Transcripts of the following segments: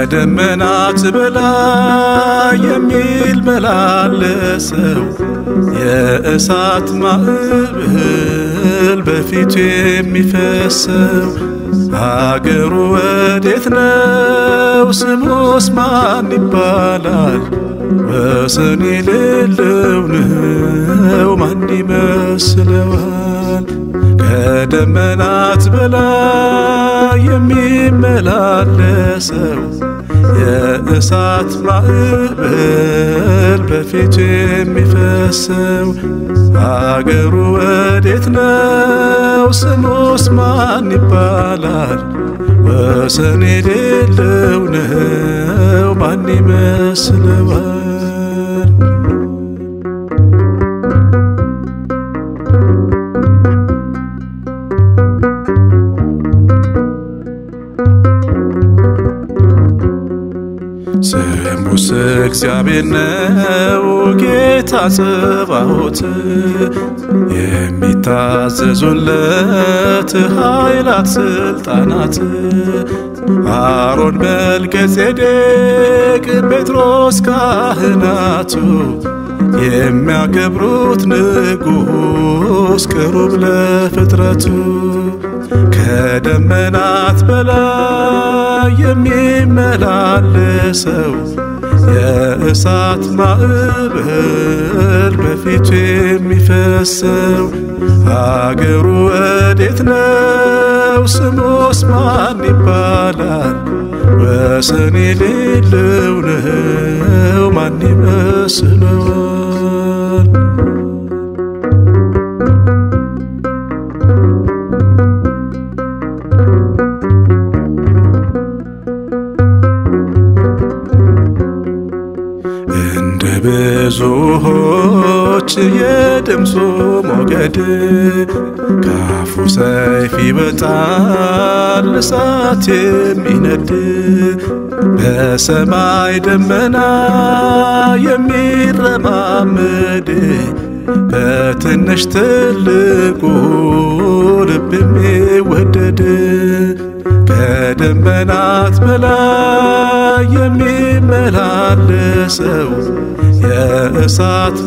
ከደመናት በላይ የሚመላለሰው የእሳት ማዕበል በፊቱ የሚፈሰው አገሩ ወዴት ነው? ስሙስ ማን ይባላል? ወሰን የሌለው ነው ማን ይመስለዋል? ከደመናት በላይ የሚመላለሰው የእሳት ማዕበል በፊቱ የሚፈሰው አገሩ ወዴት ነው? ስሙስ ማን ይባላል? ወሰን የሌለው ነው ማን ይመስለዋል? ስሙስ እግዚአብሔር ነው ጌታ ጸባዖት የሚታዘዙለት ኃይላት ስልጣናት አሮን መልከ ጼዴቅ ጴጥሮስ ካህናቱ የሚያከብሩት ንጉሥ ቅሩብ ለፍጥረቱ ከደመናት በላይ የሚመላለሰው የእሳት ማዕበል በፊቱ የሚፈሰው አገሩ ወዴት ነው? ስሙስ ማን ይባላል? ወሰን የሌለው ነው ማን ይመስለዋል? እንደ ብዙዎች የድምፁ ሞገድ ካፉ ሰይፍ ይወጣል እሳት የሚነድ በሰማይ ደመና የሚረማመድ በትንሽ ትልቁ ልብ የሚወደድ ከደመናት በላይ የሚመላለሰው የእሳት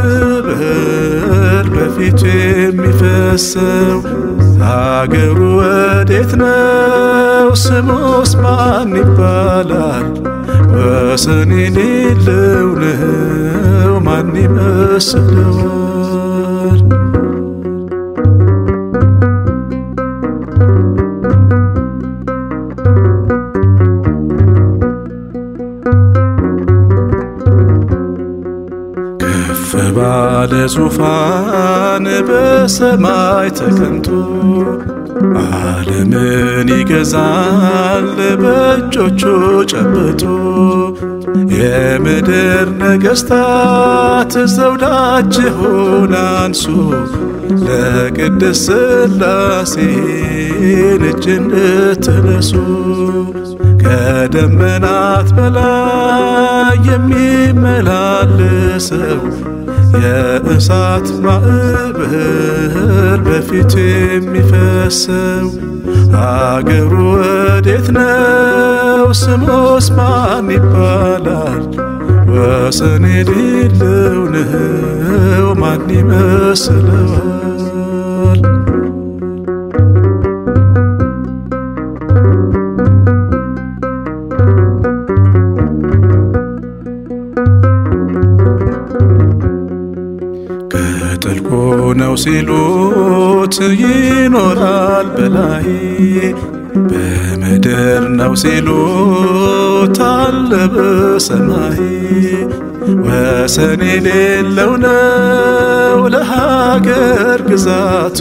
ማዕበል በፊቱ የሚፈሰው አገሩ ወዴት ነው? ስሙስ ማን ይባላል? ወሰን የሌለው ነው ማን ይመስለዋል? ከፍ ባለ ዙፋን በሰማይ ተቀምጦ ዓለምን ይገዛል በእጆቹ ጨብጦ የምድር ነገሥታት ዘውዳችሁን አንሱ ለቅድስት ሥላሴ እጅ እንድትነሱ ከደመናት በላይ የሚመላለሰው የእሳት ማዕበል በፊቱ የሚፈሰው አገሩ ወዴት ነው? ስሙስ ማን ይባላል? ወሰን የሌለው ነው ማን ይመስለዋል? ከጥልቁ ነው ሲሉት ይኖራል በላይ በምድር ነው ሲሉት አለ በሰማይ ወሰን የሌለው ነው ለሀገር ግዛቱ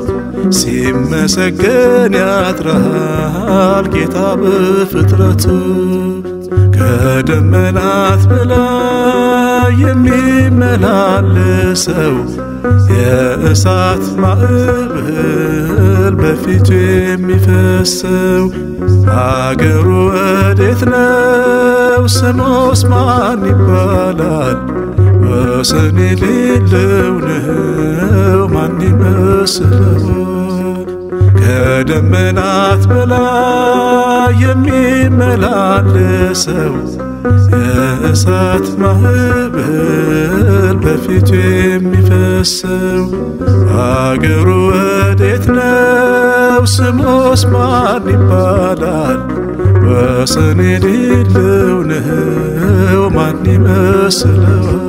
ሲመሰገን ያድራል ጌታ በፍጥረቱ ከደመናት በላይ የሚመላለሰው የእሳት ማዕበል በፊቱ የሚፈሰው አገሩ ወዴት ነው? ስሙስ ማን ይባላል? ወሰን የሌለው ነው ማን ይመስለዋል? ከደመናት በላይ የሚመላለሰው የእሳት ማዕበል በፊቱ የሚፈሰው አገሩ ወዴት ነው? ስሙስ ማን ይባላል? ወሰን የሌለው ነው ማን ይመስለዋል?